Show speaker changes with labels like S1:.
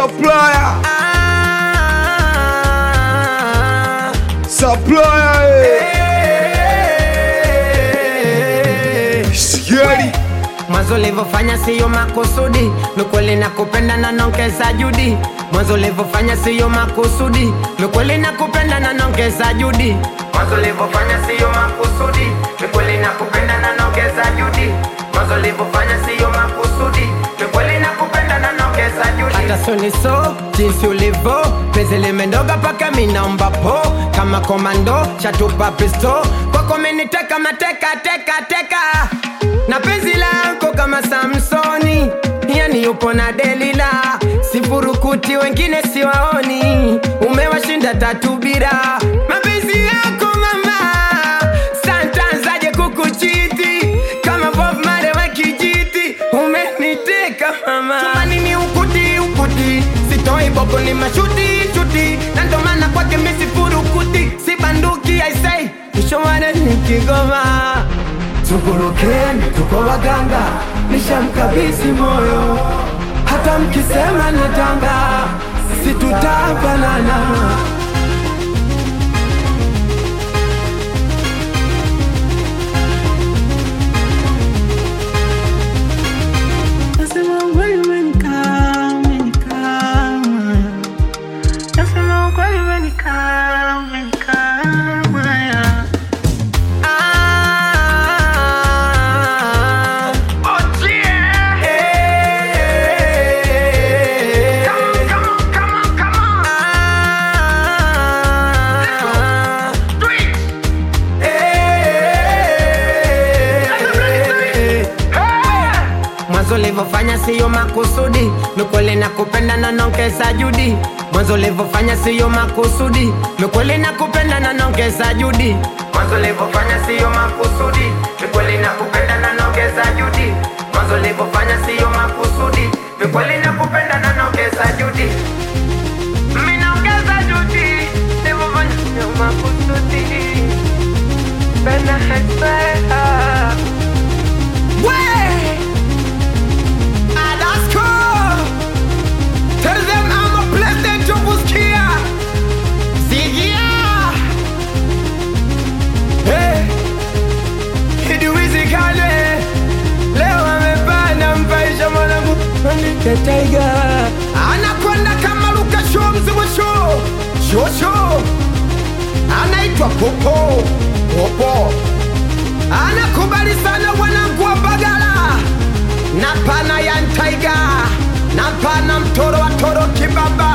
S1: supplier,
S2: Ah,
S1: supplier, eh.
S2: eh.
S1: Sikieni,
S2: Mwanzo ulivyofanya siyo makusudi, ni kweli nakupenda na nongeza juhudi. Mwanzo ulivyofanya siyo makusudi, ni kweli nakupenda na nongeza juhudi. Mwanzo ulivyofanya siyo makusudi, ni kweli nakupenda na nongeza juhudi. Mwanzo ulivyofanya siyo makusudi, ni kweli nakupenda na nongeza juhudi. Hata soni so jinsi ulivyo, penzi limendoga paka minaomba po kama komando chatupa pisto kwako meniteka mateka teka teka na penzi lako kama Samsoni, yani yupo na Delila, sifurukuti wengine siwaoni, umewashinda tatu bila mapenzi yako mama, santanzaje kukuchiti kama Bob Marley wa kijiti, umeniteka mama, chumbani ni ukuti ukuti, sitoi boko ni mashuti shuti, na ndo maana kwake mimi sifurukuti, sibanduki I say, mshowane ni Kigoma Tugurukeni, tuko waganga, nishamkabidhi moyo, hata mkisema natanga, sisi tutafanana.
S3: Nasema ukweli umenikaa, umenikaa moyo. Nasema ukweli umenikaa, umenikaa moyo.
S2: Ah, eh, ah, eh, Mwanzo ulivyofanya siyo makusudi, ni kweli nakupenda na nongeza juhudi. Mwanzo ulivyofanya siyo makusudi, ni kweli nakupenda na nongeza juhudi. Mwanzo ulivyofanya siyo makusudi, ni kweli nakupenda na nongeza juhudi. Mwanzo ulivyofanya siyo makusudi, ni kweli nakupenda na nongeza juhudi. Mimi naongeza juhudi, nilivyofanya siyo makusudi. Penda hekima. Way! Alaska! Tell them I'm a blessed to Buskia! Sigia! Hey! Iduwizikane! Leo amepanda mpaisha mwanangu Andike Tiger! Anakwenda kama Luka Show mzimu show! Show show! Anaitwa Popo! Popo! Anakubali sana wanangu wa Bagala! na pana ya ntaiga na pana mtoro wa toro kibaba